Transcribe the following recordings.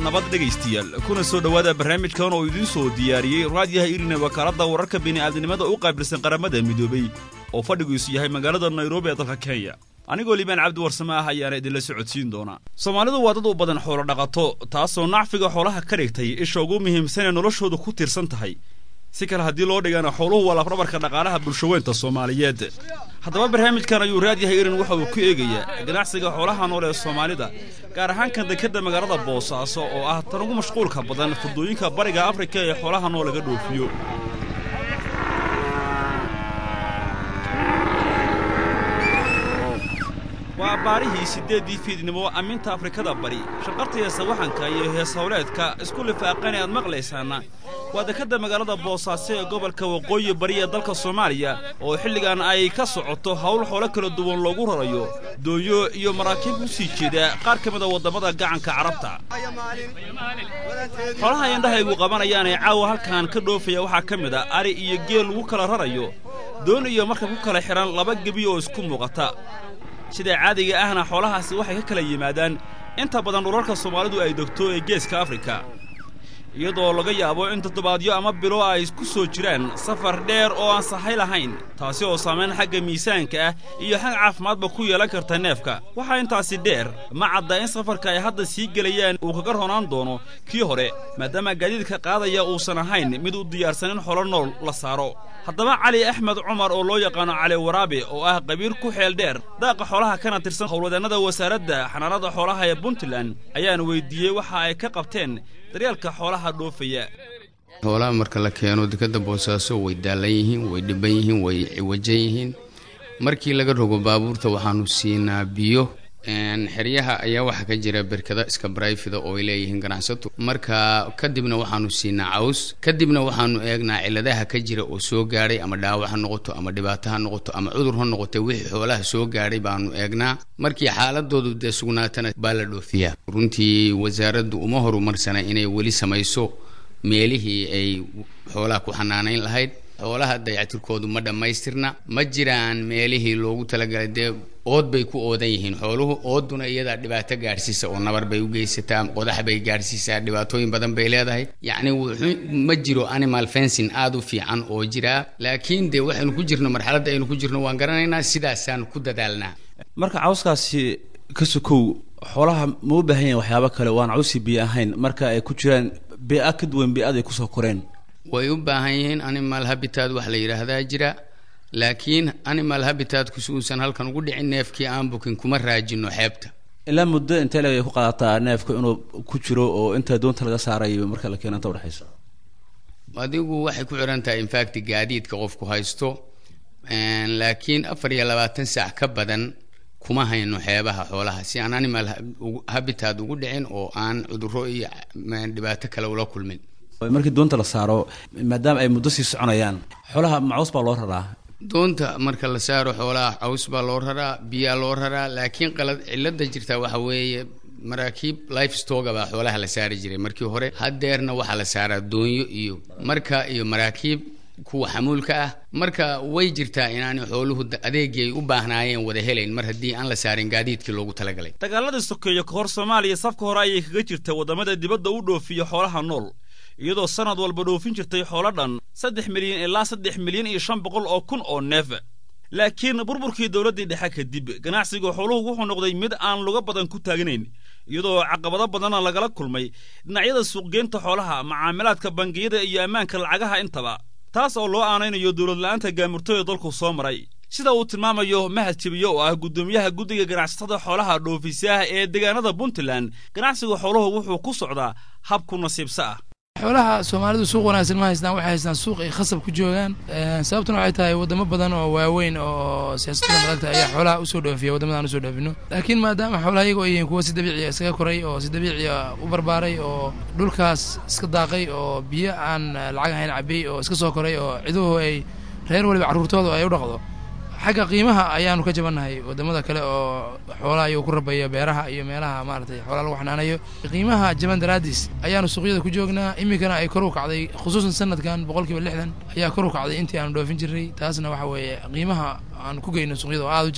nabad dhegaystayaal kuna soo dhowaada barnaamijkan oo idiin soo diyaariyey raadiyaha irina wakaaladda wararka bini'aadnimada u qaabilsan qaramada midoobey oo fadhigiisu yahay magaalada nairobi ee dalka kenya anigoo liibaan cabdi warsame ah ayaana idinla socodsiin doonaa soomaalidu waa dad u badan xoolo dhaqato taasoo nacfiga xoolaha ka dhigtay isha ugu muhiimsan ee noloshoodu ku tiirsan tahay si kale haddii loo dhigana xooluhu waa lafrabarka dhaqaalaha bulshaweynta soomaaliyeed haddaba barnaamijkan ayuu raadiyaha irin waxa uu ku eegayaa ganacsiga xoolaha nool ee soomaalida gaar ahaan kan dekadda magaalada boosaaso oo ah tan ugu mashquulka badan furdooyinka bariga afrika ee xoolaha nool laga dhoofiyo waa baarihii siddeeddii fiidnimo amminta afrikada bari shaqartaiyo sawaxanka iyo heeshawleedka isku lifaaqan ee aad maqlaysaana waa dekadda magaalada boosaaso ee gobolka waqooyi bari ee dalka soomaaliya oo xilligan ay ka socoto hawl xoolo kala duwan loogu rarayo doonyo iyo maraakiib u sii jeeda qaar ka mida waddammada gacanka carabta xoolaha indhahaygu qabanayaan ee caawa halkan ka dhoofaya waxaa ka mid a ari iyo geel lagu kala rarayo doon iyo markab ku kala xidhan laba gebi oo isku muuqata sida caadiga ahna xoolahaasi waxay ka kala yimaadaan inta badan dhulalka soomaalidu ay degto ee geeska afrika iyadoo laga yaabo in toddobaadyo ama bilo ay ku soo jiraan safar dheer oo aan sahay lahayn taasi oo saamayn xagga miisaanka ah iyo xag caafimaadba ku yeelan karta neefka waxaa intaasi dheer ma cadda in safarka ay hadda sii gelayaan uu kaga ronaan doono kii hore maadaama gaadiidka qaadaya uusan ahayn mid u diyaarsan in xolo nool la saaro haddaba cali axmed cumar oo loo yaqaano cali waraabe oo ah qabiir ku xeel dheer daaqa xoolaha kana tirsan howlwadeennada wasaaradda xanaanada xoolaha ee puntland ayaan weyddiiyey waxa ay ka qabteen daryaalka xoolaha dhoofaya xoolaha marka la keeno dekadda boosaaso way daallan yihiin way dhiban yihiin way ciwajan yihiin markii laga rogo baabuurta waxaanu siinaa biyo xeryaha ayaa waxaa ka jira berkada iska barayfida oo ay leeyihiin ganacsatu marka kadibna waxaanu siinaa caws kadibna waxaanu eegnaa ciladaha ka jira oo soo gaadhay ama dhaawac ha noqoto ama dhibaato ha noqoto ama cudur ha noqoto wixii xoolaha soo gaadhay baanu eegnaa markii xaaladoodu dee sugnaatana baa la dhoofiyaa runtii wasaaraddu uma horumarsana inay weli samayso meelihii ay xoolaha ku xanaanayn lahayd xoolaha dayactirkoodu ma dhammaystirna ma jiraan meelihii loogu talagalay dee ood bay ku oodan yihiin xooluhu ooduna iyadaa dhibaato gaadhsiisa oo nabar bay u geysataa qodax bay gaadhsiisaa dhibaatooyin badan bay leedahay yacni wuxuu ma jiro animal fencing aada u fiican oo jiraa laakiin dee waxaynu ku jirno marxaladda aynu ku jirno waan garanaynaa sidaasaan ku dadaalnaa marka cawskaasi ka sokow xoolaha ma u baahan yahin waxyaabo kale waan cawsi biyo ahayn marka ay ku jiraan bia ka duwan bi-ad ay kusoo koreen way u baahan yihiin animal habitat wax la yidhaahdaa jira laakiin animal habitatkus uusan halkan ugu dhicin neefkii aan bukin kuma raajino xeebta ilaa muddo intee leg ay ku qaadataa neefka inuu ku jiro oo inta doonta laga saarayo marka la keeno inta udhexaysa adigu waxay ku xihan tahay infact gaadiidka qofku haysto laakiin afar iyo labaatan saac ka badan kuma hayno xeebaha xoolaha si aan animal habitat ugu dhicin oo aan cudurro iyo dhibaato kale ula kulmin markii doonta la saaro maadaama ay muddo sii soconayaan xoolaha macaws baa loo raraa doonta marka la saaro xoolaha caws baa loo raraa biyaa loo raraa laakiin qalad cilada jirta waxa weeye maraakiib life stoga baa xoolaha la saari jiray markii hore haddeerna waxaa la saaraa doonyo iyo marka iyo maraakiib kuwa xamuulka ah marka way jirtaa inaanay xooluhu adeegii ay u baahnaayeen wada helayn mar haddii aan la saarin gaadiidkii loogu talagalay dagaaladii sokeeyo ka hor soomaaliya safka hore ayay kaga jirta waddamada dibadda u dhoofiya xoolaha nool iyadoo sannad walba dhoofin jirtay xoolo dhan saddex milyan ilaa saddex milyan iyo shan boqol oo kun oo neef laakiin burburkii dowladdii dhexe kadib ganacsiga xooluhu wuxuu noqday mid aan luga badan ku taagnayn iyadoo caqabado badanna lagala kulmay dhinacyada suuqgeynta xoolaha macaamilaadka bangiyada iyo ammaanka lacagaha intaba taas oo loo aanaynayo dowladla'aanta gaamurtooda dalku soo maray sida uu tilmaamayo mahad jebiye oo ah guddoomiyaha guddiga ganacsatada xoolaha dhoofisaah ee deegaanada puntland ganacsiga xooluhu wuxuu ku socdaa hab ku nasiibsa ah xoolaha soomaalidu suuq wanaagsan ma haystaan waxay haystaan suuq ay khasab ku joogaan sababtuna waxay tahay wadamo badan oo waaweyn oo siyaasadda madagta ayaa xoolaha usoo dhoofiya wadamada aan usoo dhoofino laakiin maadaama xoolaha iyago ay yihiin kuwa si dabiiciya iskaga koray oo si dabiiciya u barbaaray oo dhulkaas iska daaqay oo biyo aan lacag ahayn cabay oo iska soo koray oo ciduhu ay reer waliba carruurtooda ay u dhaqdo xagga qiimaha ayaanu ka jabannahay wadamada kale oo xoolaha iyagu ku rabaya beeraha iyo meelaha maaragtay xoolaha lagu xanaanayo qiimaha jaban daraadiis ayaanu suuqyada ku joognaa iminkana ay kor u kacday khusuusan sanadkan boqol kiiba lixdan ayaa kor u kacday intii aanu dhoofin jirnay taasna waxa weeye qiimaha aan ku geyno suuqyada oo aada u jaban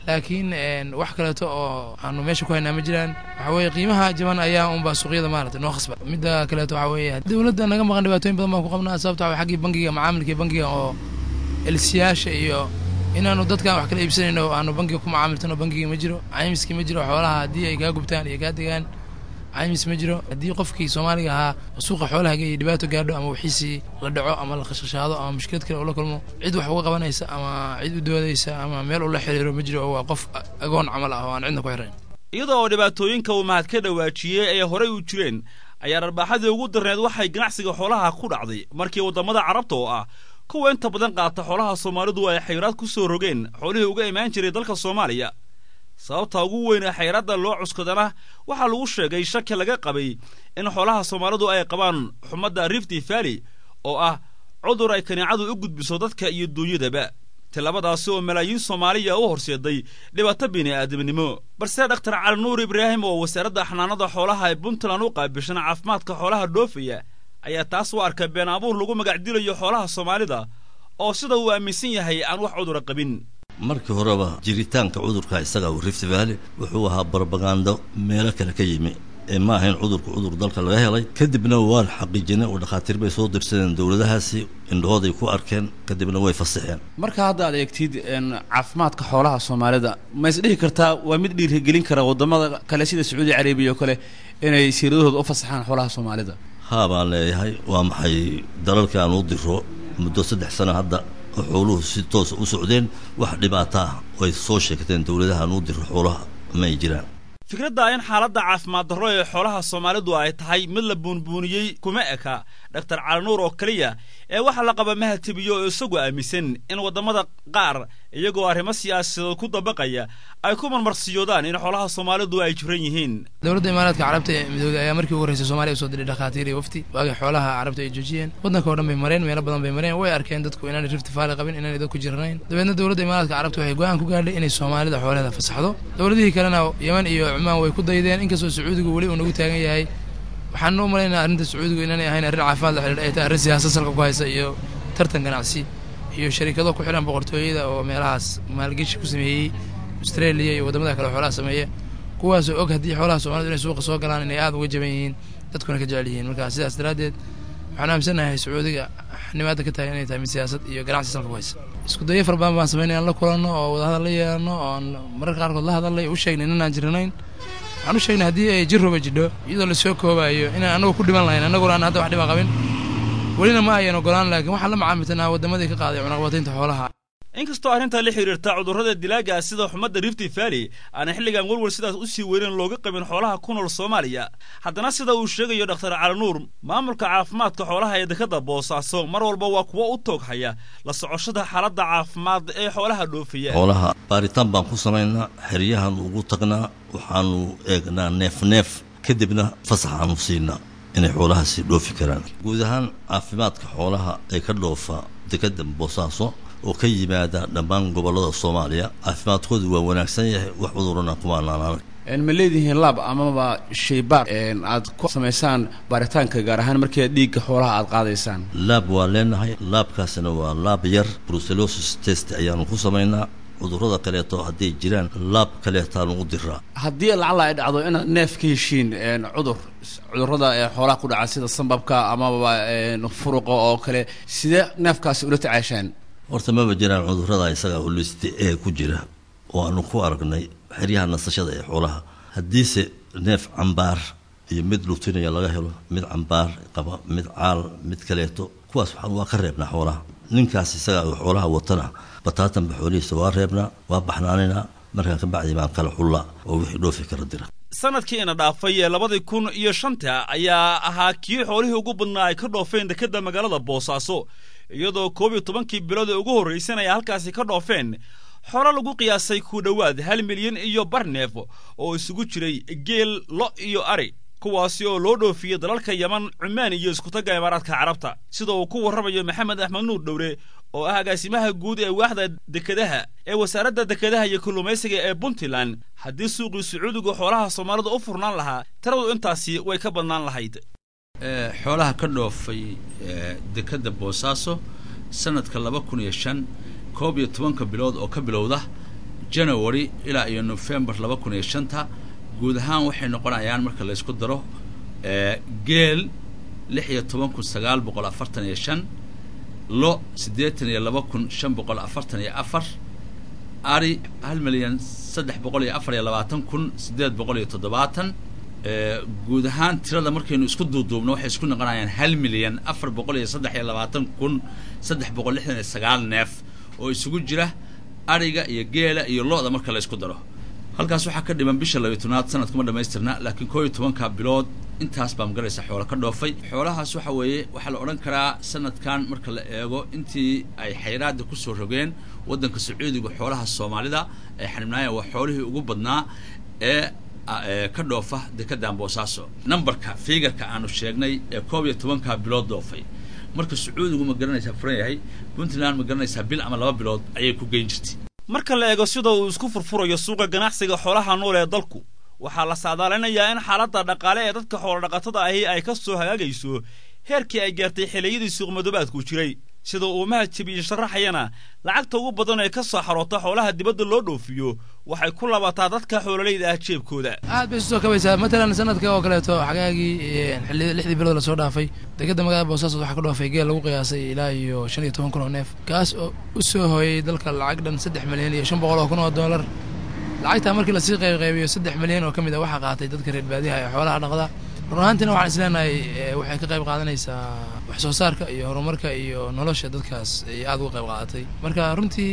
laakiin wax kaleeto oo aanu meesha ku haynaa ma jiraan waxa weeye qiimaha jaban ayaa unbaa suuqyada maarata noo khasba midda kaleeto waxa weeye dowladda naga maqan dhibaatooyin badan baan ku qabnaa sababta waxa xaggii bangiga macaamilkii bangiga oo elsiyaasha iyo inaanu dadkaan wax kala iibsanayno aanu bangiga ku macaamiltano bangigii ma jiro caymiskii ma jiro xoolaha haddii ay kaa gubtaan iyo kaa degaan caymis ma jiro haddii qofkii soomaaliga ahaa suuqa xoolahaga iyo dhibaato gaadho ama wixiisii la dhaco ama la khashkhashaado ama mushkilad kale ula kulmo cid wax uga qabanaysa ama cid u doodaysa ama meel ula xiriiro ma jiro oo waa qof agoon camal ah oo aan cidna ku xirayn iyadoo oo dhibaatooyinka uu mahad ka dhawaajiyey ee horey u jireen ayaa dharbaaxadii ugu darneed waxay ganacsiga xoolaha ku dhacday markii waddamada carabta oo ah kuwa inta badan qaata xoolaha soomaalidu ay xayraad ku soo rogeen xoolihii uga imaan jiray dalka soomaaliya sababta ugu weyn ee xayraadda loo cuskadana waxaa lagu sheegay shaki laga qabay in xoolaha soomaalidu ay qabaan xumadda rifti valley oo ah cudur ay kaniicadu u gudbiso dadka iyo duunyadaba tilabadaasi oo malaayiin soomaaliya u horseeday dhibaato bini'aadamnimo balse dhakhtar cali nuur ibraahim oo wasaaradda xanaanada xoolaha ee puntland u qaabishan caafimaadka xoolaha dhoofaya ayaa taas u arka been abuur lagu magacdilayo xoolaha soomaalida oo sida uu aaminsan yahay aan wax cudura qabin markii horeba jiritaanka cudurka isaga uu rift valley wuxuu ahaa barbagando meelo kale ka yimi ee ma ahayn cudurka cudur dalka laga helay kadibna waan xaqiijinay oo dhakhaatiir bay soo dirsadeen dowladahaasi indhahooday ku arkeen kadibna way fasaxeen marka hadda aad eegtid caafimaadka xoolaha soomaalida ma is dhihi kartaa waa mid dhiirigelin kara waddamada kale sida sacuudi carabiya oo kale inay siiradahooda u fasaxaan xoolaha soomaalida haa baan leeyahay waa maxay dalalka aan u diro muddo saddex sano hadda oo xooluhu si toosa u socdeen wax dhibaato ah ay soo sheegteen dowladaha aan u diro xoolaha ma ay jiraan fikradda in xaaladda caafimaad darro ee xoolaha soomaalidu ay tahay mid la buunbuuniyey kuma eka dhaktar calinuur oo keliya ee waxaa la qaba mahatibiyo oo isagu aaminsan in waddamada qaar iyagoo arrimo siyaasadeed ku dabaqaya ay ku marmarsiyoodaan in xoolaha soomaalidu ay jiran yihiin dowladda imaaraadka carabta ee midooday ayaa markii ugu horreysay soomaliya usoo diray dhakhaatiir iyo wafti waagii xoolaha carabta ay joojiyeen waddanka oo dhan bay mareen meelo badan bay mareen way arkeen dadku inaanay rifti faali qabin inaanay dadku jiranayn dabeedna dowladda imaaraadka carabta waxay go-aan ku gaadhay inay soomaalida xoolaheeda fasaxdo dowladihii kalena yeman iyo cumaan way ku daydeen inkastoo sacuudigu weli uu nagu taagan yahay waxaan u malaynaa arrinta sacuudigu inaanay ahayn arrin caafimaad la xidhiidha ay tahay arrin siyaasad salka ku haysa iyo tartan ganacsi iyo sharikado ku xidhan boqortooyada oo meelahaas maalgeshi ku sameeyey australia iyo waddamada kale xoolaha sameeya kuwaasoo og haddii xoolaha soomalidu inay suuqa soo galaan inay aada uga jaban yihiin dadkuna ka jecel yihiin marka sidaas daraaddeed waxaan aaminsannahay sacuudiga nimaada ka tahay inay tahay mid siyaasad iyo ganacsi salka ku haysa isku dayo fara badan baan sameynay aan la kulanno oo wadahadal la yeelano oon mararka qaarkood la hadalnay u sheegnay inaan jiranayn waxaan u sheegnay haddii ay jirroba jidho iyadoo lasoo koobayo inaan annagu ku dhiman lahayn annaguna aan hadda wax dhiban qabin welina ma ayan ogolaan laakiin waxaan la macaamiltanaa waddamadii ka qaaday cunaqabataynta xoolaha inkastoo arrintaa la xidhiirta cudurrada dilaaga sida xumadda rifti valley aanay xilligan welwel sidaas u sii weynen looga qabin xoolaha ku nool soomaaliya haddana sida uu sheegayo dhakhtar calinuur maamulka caafimaadka xoolaha ee dekadda boosaaso mar walba waa kuwo u toog haya la socoshada xaaladda caafimaad ee xoolaha dhoofaya xoolaha baaritaan baan ku samaynaa xeryahan ugu tagnaa waxaanu eegnaa neef neef kadibna fasaxaanu siinaa inay xoolahaasi dhoofi karaan guud ahaan caafimaadka xoolaha ee ka dhoofa dekadda boosaaso oo ka yimaada dhammaan gobollada soomaaliya caafimaadkoodu waa wanaagsan yahay wax cudurana kumaanaanaan ma leedihiin laab amaba shaybaar aad ku samaysaan baaritaanka gaar ahaan markii dhiigga xoolaha aad qaadaysaan laab waa leenahay laabkaasina waa laab yar brucellosis test ayaanu ku samaynaa cudurrada kaleeto hadday jiraan laab kaleetaanu u diraa haddii lacala ay dhacdo inaad neef ka heshiin cudur cudurrada ee xoolaha ku dhaca sida sambabka amaba furuqa oo kale sidee neefkaasi ula tacaashaan horta maba jiraan cudurrada isaga holiste ee ku jira oo aanu ku aragnay xeryaha nasashada ee xoolaha haddiise neef cambaar iyo mid lutinaya laga helo mid cambaar qaba mid caal mid kaleeto kuwaas waxaan waa ka reebnaa xoolaha ninkaas isaga xoolaha watana bataatanba xoolihiisa waa reebnaa waa baxnaaninaa markaa ka bacdi baan kala xullaa oo wixii dhoofi kara dira sanadkiina dhaafay ee labadii kun iyo shanta ayaa ahaa kii xoolihii ugu badnaa ay ka dhoofeen dekedda magaalada boosaaso iyadoo koob iyo tobankii bilood ee ugu horraysan ay halkaasi ka dhoofeen xoolo lagu qiyaasay ku dhowaad hal milyan iyo bar neef oo isugu jiray geel lo iyo ari kuwaasi oo loo dhoofiyey dalalka yeman cumaan iyo iskutagga imaaraadka carabta sida uu ku warramayo maxamed axmed nuur dhowre oo ah agaasimaha guud ee waaxda dekedaha ee wasaaradda dekedaha iyo kalluumaysiga ee puntland haddii suuqii sacuudigu xoolaha soomaalida u furnaan lahaa tiradu intaasi way ka badnaan lahayd xoolaha ka dhoofay dekedda boosaaso sanadka laba kun iyo shan koob iyo tobanka bilood oo ka bilowda january ilaa iyo november laba kun iyo shanta guud ahaan waxay noqonayaan marka laysku daro geel lix iyo toban kun sagaal boqol afartan iyo shan lo siddeetan iyo laba kun shan boqol afartan iyo afar ari hal milyan saddex boqol iyo afar iyo labaatan kun siddeed boqol iyo toddobaatan guud ahaan tirada markaynu isku duuduubno waxay isku noqonayaan hal milyan afar boqol iyo saddex iyo labaatan kun saddex boqol lixdan iyo sagaal neef oo isugu jira ariga iyo geela iyo lo-da marka la ysku daro halkaas waxaa ka dhiman bisha labiyo tobnaad sanadkuma dhamaystirna laakiin koo iyo tobanka bilood intaas baa magaraysa xoolo ka dhoofay xoolahaas waxa weeye waxaa la odhan karaa sanadkan marka la eego intii ay xayraada kusoo rogeen waddanka sacuudiga xoolaha soomaalida ay xanibnaayeen waa xoolihii ugu badnaa ee ka dhoofa dekeddan boosaaso numberka figarka aanu sheegnay ee koob iyo tobanka bilood dhoofay marka sacuudigu ma garanaysaa furan yahay puntland ma garanaysaa bil ama laba bilood ayay ku geyn jirtay marka la eego sida uu isku furfurayo suuqa ganacsiga xoolaha nool ee dalku waxaa la saadaalinayaa in xaaladda dhaqaale ee dadka xoolodhaqatada ahi ay ka soo hagaagayso heerkii ay gaartay xilliyadii suuqmadoobaadku jiray sida uu mahadjabiye sharaxayana lacagta ugu badan ee ka soo xaroota xoolaha dibadda loo dhoofiyo waxay ku labataa dadka xoololayda ah jeebkooda aad bay isu soo kabaysaa matalan sanadka oo kaleeto xagaagii xilli lixdii bilood lasoo dhaafay degedda magaalada boosaasood waxaa ka dhoofay geel lagu qiyaasay ilaa iyo shan iyo toban kun oo neef kaas oo u soo hooyey dalka lacag dhan saddex milyan iyo shan boqol oo kun oo dollar lacagtaa markii lasii qaybqaybiyo saddex milyan oo ka mid a waxaa qaatay dadka reer baadiyaha ee xoolaha dhaqda run ahaantiina waxaan isleenahay waxay ka qayb qaadanaysaa wax soo saarka iyo horumarka iyo nolosha dadkaas ay aada uga qayb qaadatay marka runtii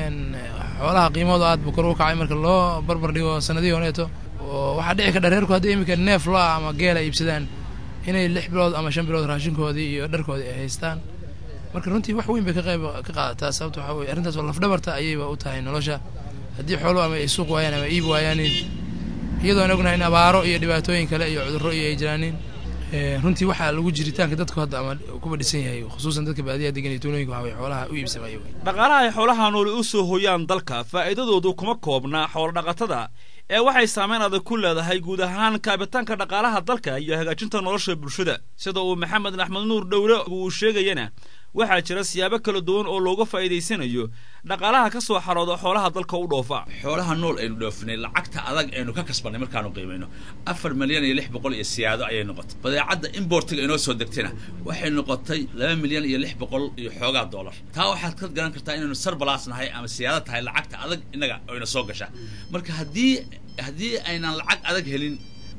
xoolaha qiimahooda aad buu kor u kacay marka loo barbar dhigo sanadihii horeeto oo waxaa dhici kadha reerku haddii iminka neef lo-a ama geela iibsadaan inay lix bilood ama shan bilood raashinkoodii iyo dharkoodii ay haystaan marka runtii wax weyn bay ka qayb ka qaadataa sababta waxaa weye arrintaas oo lafdhabarta ayayba u tahay nolosha haddii xooluhu ama ay suuq waayaan ama iib waayaanin iyadoo aan ognahay in abaaro iyo dhibaatooyin kale iyo cudurro iyo ay jiraanin runtii waxaa lagu jiritaanka dadku hadda ama kuba dhisan yahay khusuusan dadka baadiyaha degan iyo tuulooyinka waxa weye xoolaha u iibsamaya dhaqaalaha ay xoolaha nooli u soo hooyaan dalka faa'iidadoodu kuma koobna xoolodhaqatada ee waxay saameyn adag ku leedahay guud ahaan kaabitaanka dhaqaalaha dalka iyo hagaajinta nolosha bulshada sida uu maxamed axmed nuur dhowre uu sheegayana waxaa jira siyaabo kala duwan oo looga faa'iidaysanayo dhaqaalaha ka soo xarooda xoolaha dalka u dhoofa xoolaha nool aynu dhoofinay lacagta adag aynu ka kasbanay markaanu qiimayno afar milyan iyo lix boqol iyo siyaado ayay noqotay badeecadda importiga inoo soo degtayna waxay noqotay laba milyan iyo lix boqol iyo xoogaa dollar taa waxaad ka garan kartaa inaynu sarbalaas nahay ama siyaado tahay lacagta adag innaga ayna soo gashaa marka haddii haddii aynan lacag adag helin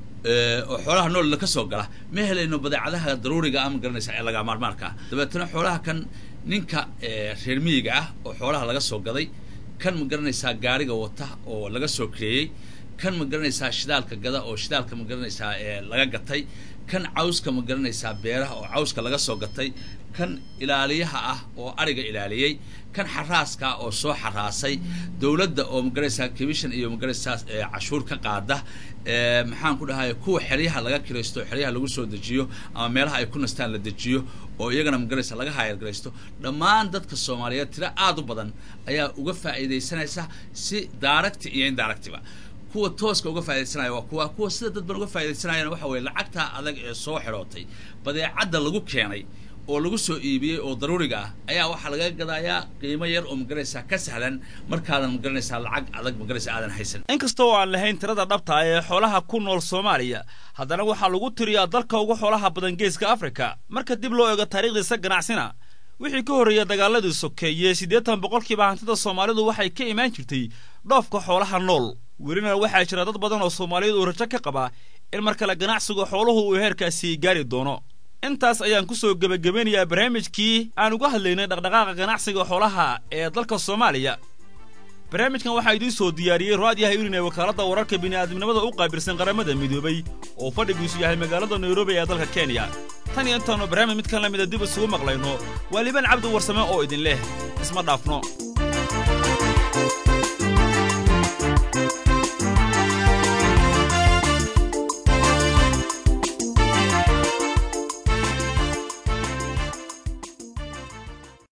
oo xoolaha nool ka soo gala ma helayno badeecadaha daruuriga ah ma garanaysa ee laga maarmaarka ah dabeetana xoolaha kan ninka reer miyiga ah oo xoolaha laga soo gaday kan ma garanaysaa gaariga wata oo laga soo kreeyey kan ma garanaysaa shidaalka gada oo shidaalka ma garanaysaa laga gatay kan cawska ma garanaysaa beeraha oo cawska laga soo gatay kan ilaaliyaha ah oo ariga ilaaliyey kan xaraaska oo soo xaraasay dowladda oo magaraysaa commission iyo magaraysaa cashuur ka qaada maxaan ku dhahay kuwa xeryaha laga kiraysto xeryaha lagu soo dejiyo ama meelaha ay ku nastaan la dejiyo oo iyagana magaraysa laga hayargaraysto dhammaan dadka soomaaliyeed tiro aada u badan ayaa uga faa'iidaysanaysa si daaragti iyo indaaragtiba kuwa tooska uga faa'idaysanaya waa kuwa kuwa sida dad ban uga faa'iidaysanayana waxa weye lacagtaa adag ee soo xidhootay badeecadda lagu keenay oo lagu soo iibiyey oo daruuriga ah ayaa waxaa laga gadayaa qiimo yar oo magaraysaa ka sahlan markaadan magaranaysaa lacag adag magaraysa aadan haysan inkasta oo aan lahayn tirada dhabta ee xoolaha ku nool soomaaliya haddana waxaa lagu tiriyaa dalka ugu xoolaha badan geeska afrika marka dib loo eego taariikhdiisa ganacsina wixii ka horreeya dagaaladii sokeeye siddeetan boqolkiiba hantida soomaalidu waxay ka imaan jirtay dhoofka xoolaha nool welina waxaa jira dad badan oo soomaaliyeed uu rajo ka qaba in mar kale ganacsiga xooluhu uu heerkaasi gaari doono intaas ayaan ku soo gebagabeynayaa barnaamijkii aan uga hadlaynay dhaqdhaqaaqa ganacsiga xoolaha ee dalka soomaaliya barnaamijkan waxaa idiin soo diyaariyey raadiyaha irin ee wakaaladda wararka bini'aadamnimada u qaabilsan qaramada midoobay oo fadhigiisu yahay magaalada nairobi ee dalka kenya tan iyo intaannu barnaamij midkan la mida dib isugu maqlayno waa liban cabdi warsame oo idin leh isma dhaafno